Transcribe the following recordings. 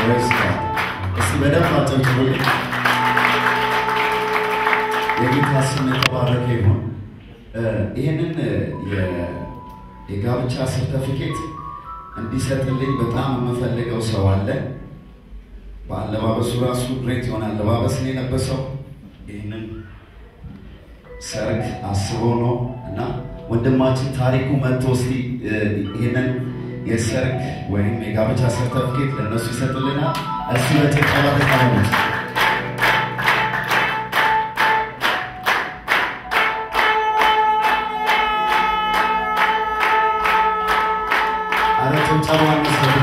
ፕሬዝ ጋድ። እስቲ በደንብ አጨብጭቡልኝ። የጌታ ስም የተባረከ ይሁን። ይህንን የጋብቻ ሰርተፊኬት እንዲሰጥልኝ በጣም የምፈልገው ሰው አለ። በአለባበሱ ራሱ ግሬት የሆነ አለባበስ ነው የለበሰው። ይህንን ሰርግ አስቦ ነው እና ወንድማችን ታሪኩ መጥቶ እስቲ ይህንን የሰርግ ወይም የጋብቻ ሰርተፊኬት ለእነሱ ይሰጥልናል። እሱ በጭብጨባ ተቀበሉት። አረ ጭብጨባ መስሉ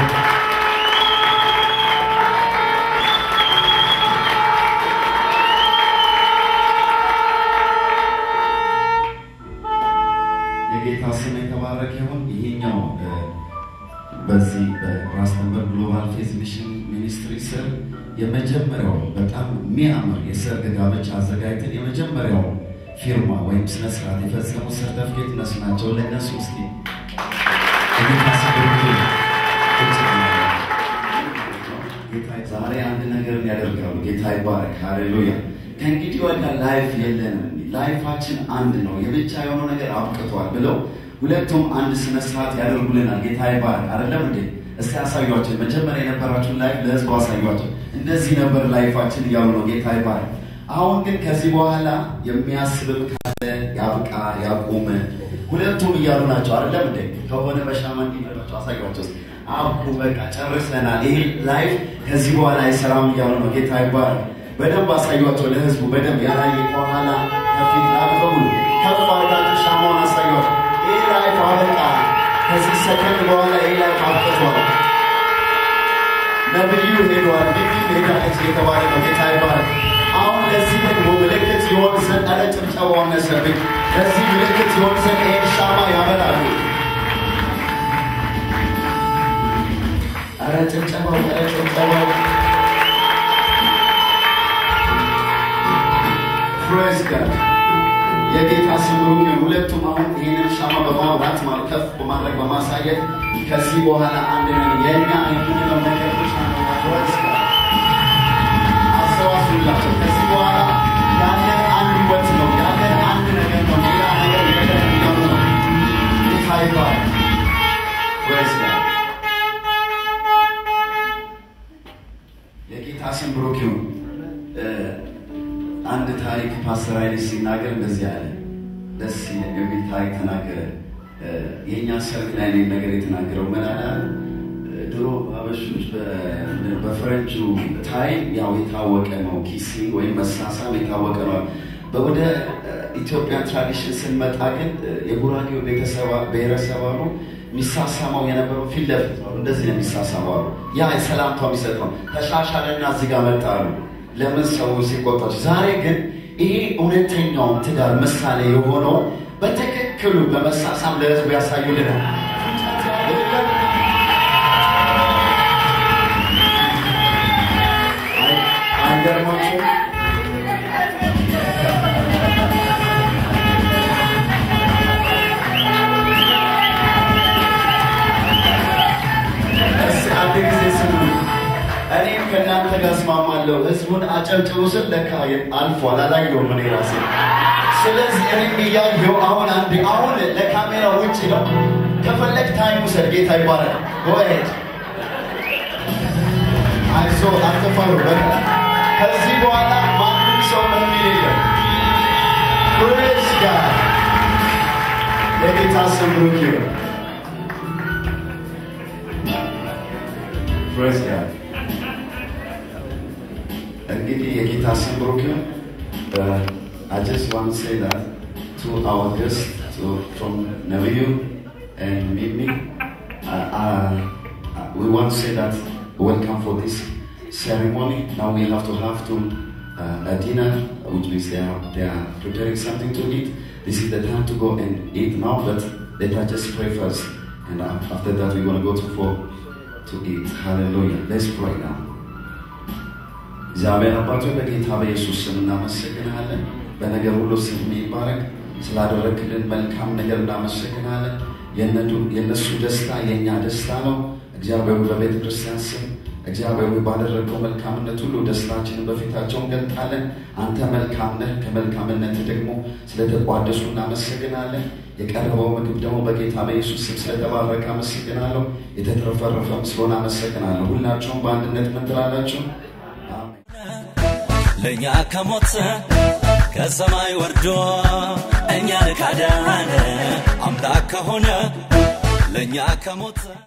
የጌታ ስም የተባረከ ይሁን። ይሄኛው በዚህ በራስ ተንበር ግሎባል ፌዝ ሚሽን ሚኒስትሪ ስር የመጀመሪያው በጣም የሚያምር የሰርግ ጋብቻ አዘጋጅተን የመጀመሪያው ፊርማ ወይም ስነስርዓት የፈጸሙ ሰርተፍኬት እነሱ ናቸው። ለእነሱ እስኪ የጌታ ስም ዛሬ አንድ ነገር ያደርጋሉ። ጌታ ይባረክ። ሃሌሉያ። ከእንግዲህ ወዲያ ላይፍ የለንም፣ ላይፋችን አንድ ነው፣ የብቻ የሆነው ነገር አብቅቷል ብለው ሁለቱም አንድ ስነ ስርዓት ያደርጉልናል። ጌታ ይባረክ። አይደለም እንዴ? እስቲ አሳዩቸው። መጀመሪያ የነበራችሁን ላይፍ ለህዝቡ አሳዩቸው። እንደዚህ ነበር ላይፋችን እያሉ ነው። ጌታ ይባረክ። አሁን ግን ከዚህ በኋላ የሚያስብም ካለ ያብቃ፣ ያቁም። ሁለቱም እያሉ ናቸው። አይደለም እንዴ? ከሆነ በሻማ እንዲመጣቸው አሳዩቸው። አቁ በቃ ጨርሰናል፣ ይህ ላይፍ ከዚህ በኋላ አይሰራም እያሉ ነው። ጌታ ይባረክ። በደንብ አሳዩቸው ለህዝቡ በደንብ ያላየ ከኋላ ከፊት ላሉ በሙሉ ከፍ አድርጋችሁ ሻማውን አሳዩቸው። ይህ ላይፍ አበቃ። ከዚህ ሰከንድ በኋላ ይህ ላይፍ አብቅቷል። ነብዩ ሄዷል፣ ቢቢ ሄዳለች የተባለ ነው። ጌታ ይባረክ። አሁን ለዚህ ደግሞ ምልክት ይሆን ዘንድ ኧረ ጭብጨባው ነሰብኝ። ለዚህ ምልክት ይሆን ዘንድ ይህን ሻማ ያበራሉ። ኧረ ጭብጨባው፣ ኧረ ጭብጨባው ፕሬዝ ጋድ የጌታ ስም ብሩክ ይሁን። ሁለቱም አሁን ይህንን ሻማ በማብራት ማለት ከፍ በማድረግ በማሳየት ከዚህ በኋላ አንድ ነን የእኛ የምንለው ነገር ብቻ ነው። ፕሬዝ ጋድ አሰባስቡላቸው። ከዚህ በኋላ ያለን አንድ ህይወት ነው፣ ያለን አንድ ነገር ነው። ሌላ ነገር ነገር የሚሆኑ ነው። ጌታ ይባረክ። ፕሬዝ ጋድ የጌታ ስም ብሩክ ይሁን። አንድ ታሪክ ፓስተር ኃይሌ ሲናገር እንደዚህ አለ። ደስ የሚል ታሪክ ተናገረ። የእኛ ሰርግ ላይ ነው ነገር የተናገረው። ምን አለ? ድሮ አበሾች በፈረንጁ ታይም ያው የታወቀ ነው፣ ኪሲንግ ወይም መሳሳም የታወቀ ነው። ወደ ኢትዮጵያ ትራዲሽን ስንመጣ ግን የጉራጌው ብሔረሰብ አሉ የሚሳሳመው የነበረው ፊት ለፊት ነው። እንደዚህ ነው የሚሳሳመው አሉ። ያ ሰላምታ የሚሰጥ ነው። ተሻሻለና እዚህ ጋር መጣሉ ለምን ሰው ሲቆጣች። ዛሬ ግን ይሄ እውነተኛውን ትዳር ምሳሌ የሆነው በትክክሉ በመሳሳም ለህዝቡ ያሳዩልናል። አይገርማችሁም? እስኪ አንድ ጊዜ ስሙ። እኔም ከእናንተ ጋር እስማማለሁ። ህዝቡን አጨብጭቡ ስል ለካ አልፏል፣ አላየሁም እኔ ራሴ። ስለዚህ እኔም እያየሁ አሁን አንድ አሁን ለካሜራ ውጭ ነው። ከፈለግ ታይም ውሰድ። ጌታ ይባረክ። ጎሄድ አይዞ አትፈሩ። በቃ ከዚህ በኋላ ማንም ሰው ምንም የለም። ፕሬዝ ጋድ የጌታ ስም ብሩክ ይሁን። ፕሬዝ ጋድ እንግዲህ የጌታ ስም ብሩክ ይሁን። I just want to say that to our guests to, from Naviyu and Mimi, uh, uh, we want to say that welcome for this ceremony. Now we have to have to uh, a dinner, which means they are, they are preparing something to eat. This is the time to go and eat now, but let us just pray first. And after that, we're going to go to for to eat. Hallelujah. Let's pray now. እግዚአብሔር አባቶ በጌታ በኢየሱስ ስም እናመሰግናለን። በነገር ሁሉ ስም ይባረክ። ስላደረግልን መልካም ነገር እናመሰግናለን። የእነሱ ደስታ የእኛ ደስታ ነው። እግዚአብሔር በቤተ ክርስቲያን ስም እግዚአብሔር ሆይ ባደረገው መልካምነት ሁሉ ደስታችንን በፊታቸው እንገልጣለን። አንተ መልካም ነህ። ከመልካምነት ደግሞ ስለተቋደሱ እናመሰግናለን። የቀረበው ምግብ ደግሞ በጌታ በኢየሱስ ስም ስለተባረከ አመሰግናለሁ። የተትረፈረፈም ስለሆነ አመሰግናለሁ። ሁላችሁም በአንድነት ምን ትላላችሁ? ለእኛ ከሞት ከሰማይ ወርዶ እኛን ካዳነ አምላክ ከሆነ ለእኛ ከሞት